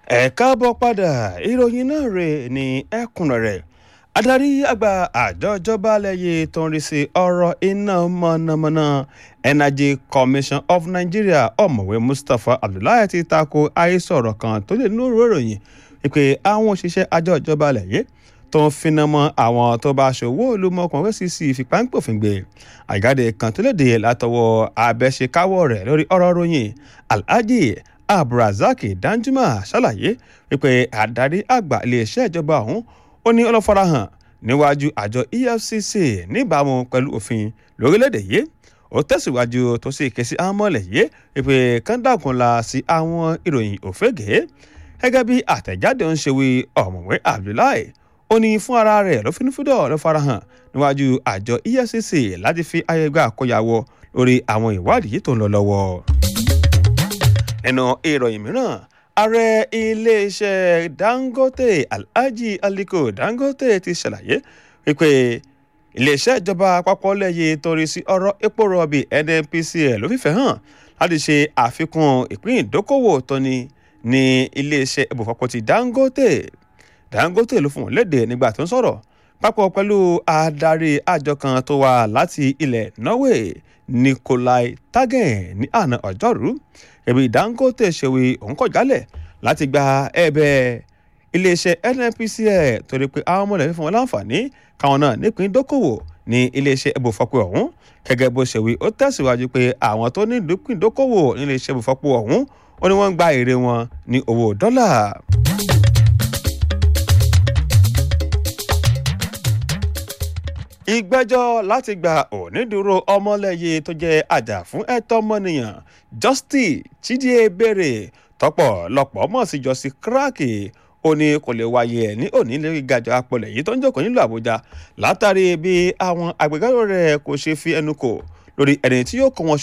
ẹ káàbọ̀ padà ìròyìn náà rè ní ẹ̀kúnrẹ́rẹ́ adarí àgbà àjọ ìjọba lẹ́yìn tó ń rí sí ọ̀rọ̀ iná mọ̀nàmọ́ná energy commission of nigeria ọ̀mọ̀wé mustapha abdullahi ti tako àhesọ̀rọ̀ kan tó lè nínú ìròyìn wípé àwọn òṣìṣẹ́ àjọ ìjọba lẹ́yìn tó ń finá mọ́ àwọn tó bá ṣòwò olùmọ̀ọ́kàn fcc fipáńpòfin gbé àjáde kan tó léde látọwọ́ abẹ́ṣekáwọ́ rẹ̀ lórí ọ̀rọ̀ ròyìn alhaji abdulrasaq danjuma ṣàlàyé wípé adarí àgbà iléeṣẹ́ ìjọba ọ̀hún ó ní ọlọ́farahàn níwájú àjọ efcc níbàámu pẹ̀lú òfin lórílẹ̀‐èdè yìí ó tẹ̀síwájú tó sì ké sí àwọn mọ́lẹ̀ yìí wípé kọ́ńdàkùnla sí àwọn ìròyìn òfégè gẹ́gẹ́ bí àtẹ̀jáde ń ṣe wí ọ̀mọ̀wé abdullahi ó ní fún ara rẹ̀ ló finúfídọ̀ ló farahàn níwájú àjọ efcc láti fi ayẹgbẹ́ àkọyàwó lórí àwọn ìwádìí tó ń lọ lọ́wọ́. nínú ìròyìn mìíràn ààrẹ iléeṣẹ́ dangote alhaji aliko dangote ti ṣàlàyé wípé iléeṣẹ́ ìjọba àpapọ̀ lẹ́yìn torí sí ọ̀rọ̀ epo rọ̀bì nnpcl ló fìfẹ́ hàn láti ṣe àfikún ìpín ìdókòwò tó ní ní iléeṣẹ́ ibùfọ̀pọ̀ ti dangote dangote ló fún wọn léde nígbà tó ń sọ̀rọ̀ papọ̀ pẹ̀lú adarí àjọ kan tó wá láti ilẹ̀ norway nikolai tagen ní àná ọjọ́rú ẹ̀bí dangote ṣèwé òun kọ̀ jálẹ̀ láti gba ẹ̀bẹ̀ iléeṣẹ́ nnpcl torí pé àwọn ọmọlẹ̀ fífún wọn láǹfààní káwọn náà nípìn dókòwò ní iléeṣẹ́ ibùfọ̀pọ̀ ọ̀hún gẹ́gẹ́ bó ṣe wí ó tẹ̀síwájú pé àwọn tó ní ìdókòwò dókòwò ní iléeṣẹ́ ibùfọ̀pọ̀ ọ̀hún ó ní wọ́n ń gba èrè wọn ní owó dọ́là. ìgbẹ́jọ́ láti gba onídùúró ọmọlẹ́yẹ tó jẹ́ àjà fún ẹ̀tọ́ ọmọnìyàn justice chidie bèrè tọpọlọpọ mọ̀ sí jọ́sí kíráàkì ó ní kò lè wáyé ẹ̀ ní òní lórí gàjọ apọ̀lẹ̀ yìí tó ń jókòó nílùú àbújá látàrí bí àwọn agbẹjọ́rò rẹ̀ kò ṣe fi ẹnu kò lórí ẹni tí yóò kó wọn